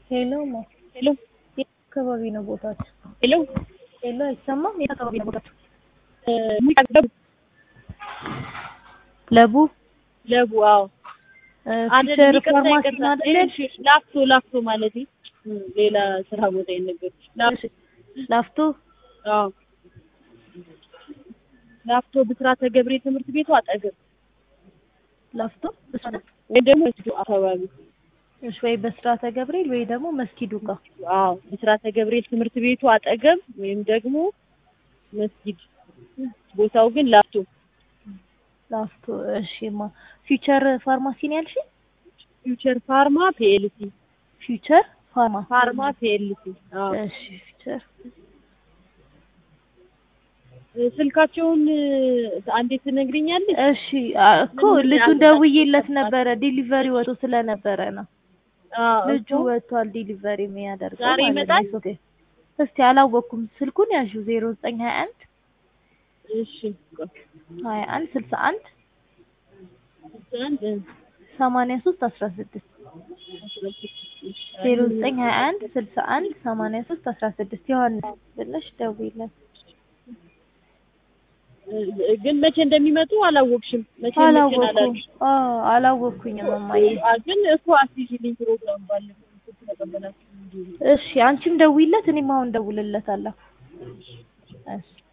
ሄሎ ማ ሄሎ የት አካባቢ ነው ቦታችሁ? ሄሎ ሄሎ አይሰማም? የት አካባቢ ነው ቦታችሁ? ለቡ ለቡ አዎ ፊቸር ፋርማሲ ነው አይደል? ላፍቶ ላፍቶ ማለት ሌላ ስራ ቦታ የነገር ላፍቶ አዎ ላፍቶ ብስራተ ገብርኤል ትምህርት ቤቱ አጠገብ ላፍቶ ወይ ደግሞ መስጊዱ አካባቢ እሺ፣ ወይ በስራተ ገብርኤል ወይ ደግሞ መስጊዱ ጋር አዎ ብስራተ ገብርኤል ትምህርት ቤቱ አጠገብ ወይም ደግሞ መስጊድ ቦታው ግን ላፍቶ ላፍቶ። እሺ ማ ፊቸር ፋርማሲ ነው ያልሽ? ፊውቸር ፋርማ ፒኤልሲ ፊቸር ፋርማ ፋርማ ፒኤልሲ አዎ እሺ ፊቸር ስልካቸውን አንዴ ትነግሪኛለሽ? እሺ እኮ ልጁን ደውዬለት ነበረ ዲሊቨሪ ወጥቶ ስለነበረ ነው። አዎ ልጁ እኮ ወጥቷል ዲሊቨሪ የሚያደርገው ዛሬ ማለት ይመጣል? ነው። ኦኬ እስቲ አላወቅኩም። ስልኩን ያዡ ዜሮ ዘጠኝ ሀያ አንድ እሺ ቆይ ሀያ አንድ ስልሳ አንድ አንድ ሰማንያ ሶስት አስራ ስድስት ዜሮ ዘጠኝ ሀያ አንድ ስልሳ አንድ ሰማንያ ሶስት አስራ ስድስት ዮሐንስ ብለሽ ደውይለት። ግን መቼ እንደሚመጡ አላወቅሽም? መቼ መቼ አላወኩም አላልሽ? አዎ አላወኩኝም እማዬ። አ ግን እኮ አስይዥልኝ ፕሮግራም ባለፈው ተቀበላችሁ እንጂ እሺ አንቺም ደውይለት፣ እኔም አሁን ደውልለታለሁ። እሺ